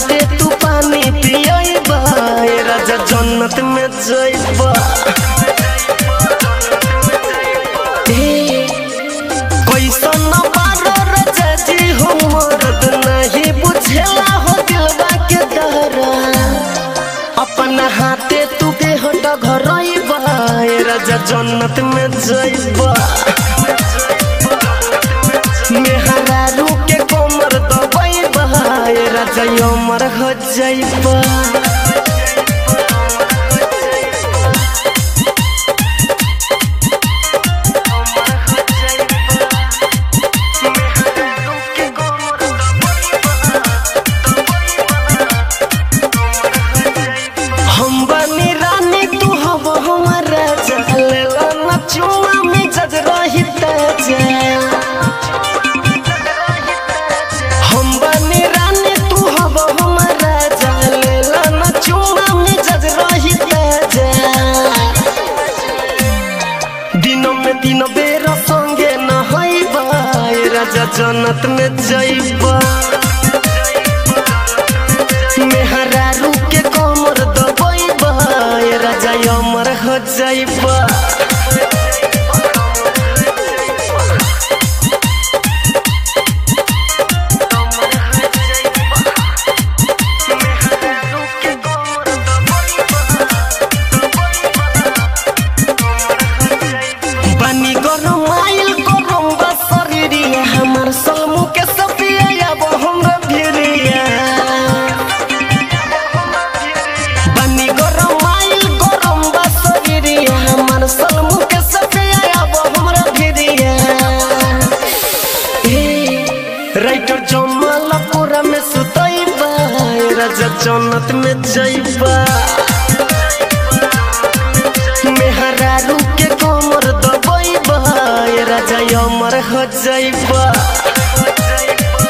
हाथे तू पानी पियबा राजा जन्नत में जइबा कैसन बारो राजा जी हो मरद नहीं बुझेला हो दिलवा के दहरा अपना हाथे तू देह घरइबा राजा जन्नत में जइबा मेहरारू के कोमर दबइबा राजा अमर हो जइबा हम बनी रानी तू हब हमर राजा लेला न चुमा में जज रही ताजा हम बनी रानी तू हब हमर राजा लेला न चुमा में जज रही ताजा दिनों में दिन बेर संगे न होइबा राजा जन्नत में जइबा मेहरारू के कमर दबइबा राजा अमर हो जइबा बनी गरम आइल गरम बा शरीरिया हमर सलमू के सपिया अब हमरा भिरिया बनी गरम आइल गरम बा शरीरिया हमर सलमू के सपिया अब हमरा भिरिया ए राइटर जमल पूरा में सुतइबा राजा जन्नत में जइबा मेहरारू के कमर दबइबा राजा अमर हो जइबा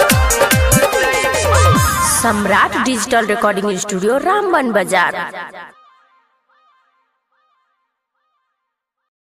Samrat digital recording studio Ramban बाजार